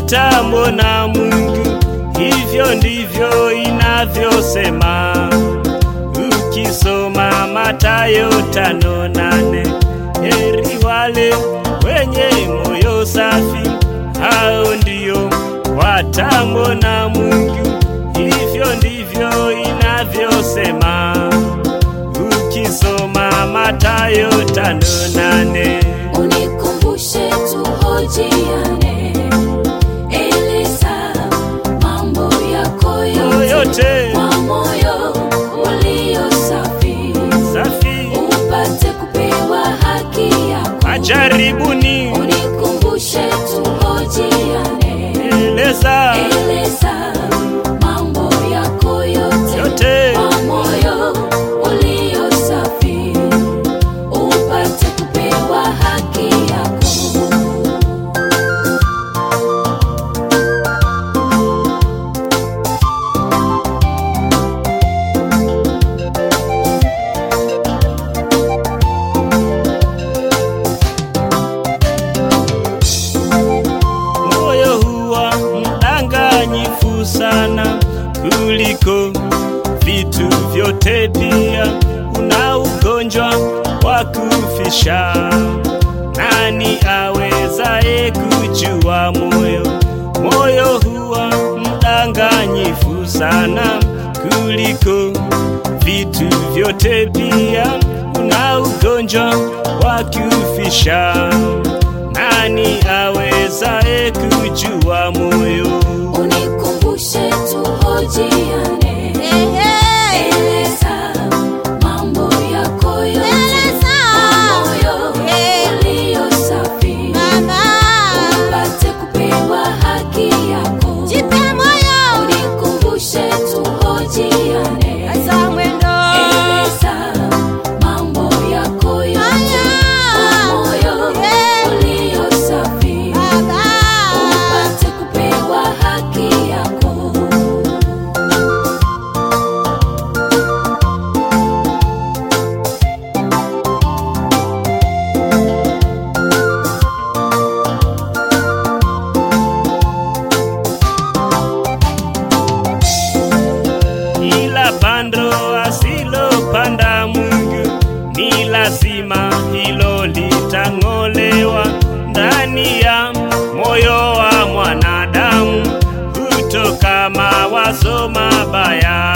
watamwona Mungu. Hivyo ndivyo inavyosema ukisoma Mathayo tano nane. Heri wale wenye moyo safi, hao ndio watamwona Mungu. Hivyo ndivyo inavyosema ukisoma Mathayo tano nane. Unikumbushe tuhojiane, eleza mambo yako yote yote kwa moyo ulio safi, safi, upate kupewa haki yako. ajaribuni Unikumbushe tuhojiane, eleza eleza mambo yako yote yote kwa moyo ulio safi, upate kupewa haki yako. moyo huwa mdanganyifu sana kuliko vitu vyote, pia una ugonjwa wa kufisha. Nani awezaye kujua moyo? Moyo huwa mdanganyifu sana kuliko vitu vyote, pia una ugonjwa wa kufisha. Nani awezaye kujua moyo? Unikumbushe tuhojiane, eleza mambo yako yote kwa moyo ulio safi, upate kupewa haki yako. Unikumbushe tuhojiane, eleza mambo yako yote kwa moyo ulio safi, upate kupewa haki yako. Ila pando asilopanda Mungu ni lazima hilo litang'olewa ndani ya moyo wa mwanadamu, hutoka mawazo mabaya